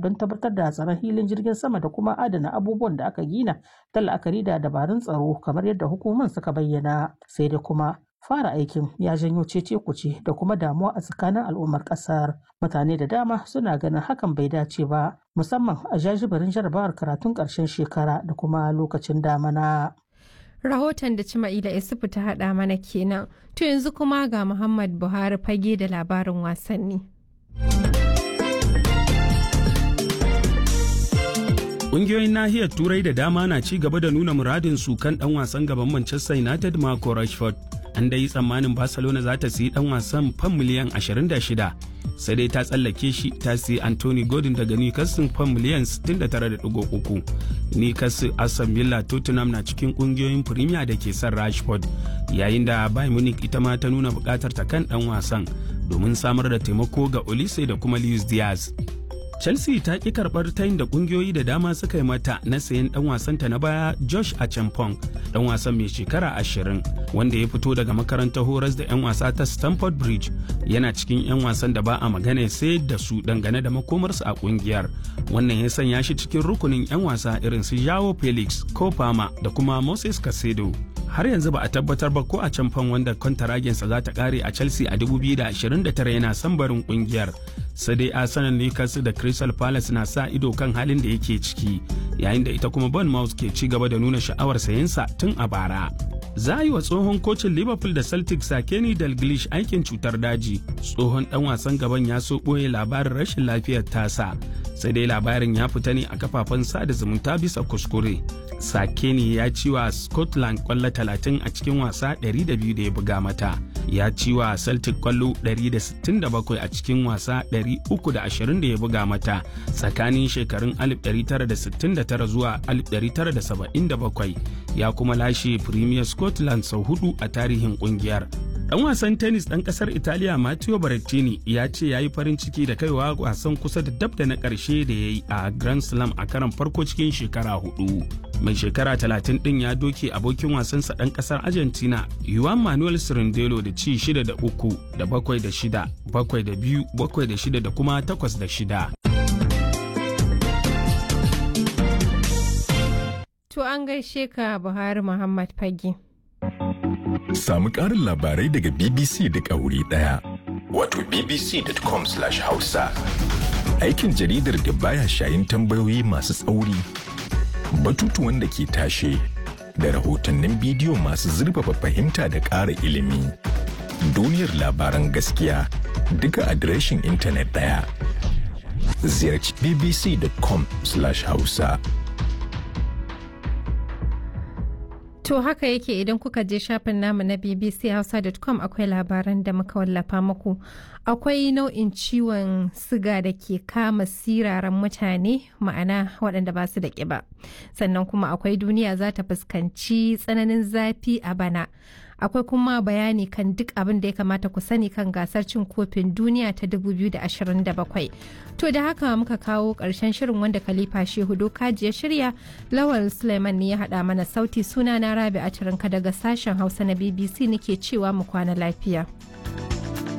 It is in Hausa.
don tabbatar da tsaron hilin jirgin sama da kuma adana abubuwan da aka gina ta la'akari da dabarun tsaro kamar yadda hukumomin suka bayyana sai dai kuma fara aikin ya janyo cece kuce da kuma damuwa a tsakanin al'ummar kasar mutane da dama suna ganin hakan bai dace ba musamman a jajibirin jarabawar karatun ƙarshen shekara da kuma lokacin damana. rahoton da Cima'ila Isufu ta haɗa mana kenan. To yanzu kuma ga Muhammad Buhari fage da labarin wasanni. Ƙungiyoyin nahiyar Turai da dama na ci gaba da nuna muradin su kan ɗan wasan gaban Manchester United Marco Rashford. An dai tsammanin Barcelona za ta siyi ɗan wasan fan miliyan 26 sai dai ta tsallake shi ta siyi Anthony Gordon daga Newcastle fan miliyan 69.3. Newcastle Aston Villa Tottenham na cikin ƙungiyoyin Premier da ke son Rashford yayin da Bayern Munich ita ma ta nuna buƙatar ta kan ɗan wasan domin samar da taimako ga Olise da kuma Luis Diaz. chelsea ta ƙi karɓar tayin da ƙungiyoyi da dama suka yi mata na sayan ɗan wasanta na baya josh achampong ɗan wasan mai shekara ashirin wanda ya fito daga makarantar horas da 'yan wasa ta stamford bridge yana cikin 'yan wasan da ba a magana sai da su dangane da makomarsu a ƙungiyar wannan ya sanya shi cikin rukunin 'yan wasa irin su jao felix ko fama da kuma moses casedo har yanzu ba a tabbatar ba ko a can fan wanda kwantaragensa za ta kare a chelsea a 2029 yana son barin kungiyar sai dai arsenal newcastle da crystal palace na sa ido kan halin da yake ciki yayin da ita kuma bournemouth ke ci gaba da nuna sha'awar sayensa tun a bara za a yi wa tsohon kocin liverpool da celtic sakeni dalglish aikin cutar daji tsohon dan wasan gaban ya so ɓoye labarin rashin lafiyar tasa sai dai labarin ya fita ne a kafafen sada zumunta bisa kuskure sakeni ya ci wa scotland kwallo 30 a cikin wasa 200 da ya buga mata ya ci wa celtic kwallo 167 a cikin wasa 320 da ya buga mata tsakanin shekarun 1969 zuwa 1977 ya kuma lashe premier scotland sau hudu a tarihin kungiyar Dan wasan tennis ɗan ƙasar Italiya Matteo Berrettini ya ce ya yi farin ciki da kaiwa wasan kusa da dab da na ƙarshe da ya yi a Grand Slam a karan farko cikin shekara hudu. Mai shekara talatin ɗin ya doke abokin wasansa ɗan ƙasar Argentina Juan Manuel Cirindelo da ci shida da uku da bakwai da shida, bakwai da biyu, bakwai da shida da kuma takwas da shida. To an gaishe ka Buhari Muhammad Fage. Samu ƙarin labarai daga BBC da ƙauri ɗaya. Wato bbc.com/hausa. Aikin jaridar da baya shayin tambayoyi masu tsauri, batutuwan da ke tashe, da rahotannin bidiyo masu zurfafa fahimta da ƙara ilimi. Duniyar labaran gaskiya duka adireshin intanet ɗaya. Ziyarci bbc.com/hausa. To haka yake idan kuka je shafin namu na bbchausa.com akwai labaran da muka wallafa muku. Akwai nau'in ciwon siga da ke kama siraran mutane ma'ana waɗanda ba su da ƙiba. Sannan kuma akwai duniya za ta fuskanci tsananin zafi a bana. Akwai kuma bayani kan duk abin da ya kamata ku sani kan gasar cin kofin duniya ta 2027. To da haka muka kawo ƙarshen shirin wanda Khalifa Shehu Dokaji ya shirya Lawal Suleiman ne ya haɗa mana sauti suna na Rabi a daga sashen Hausa na BBC nake cewa mu kwana lafiya.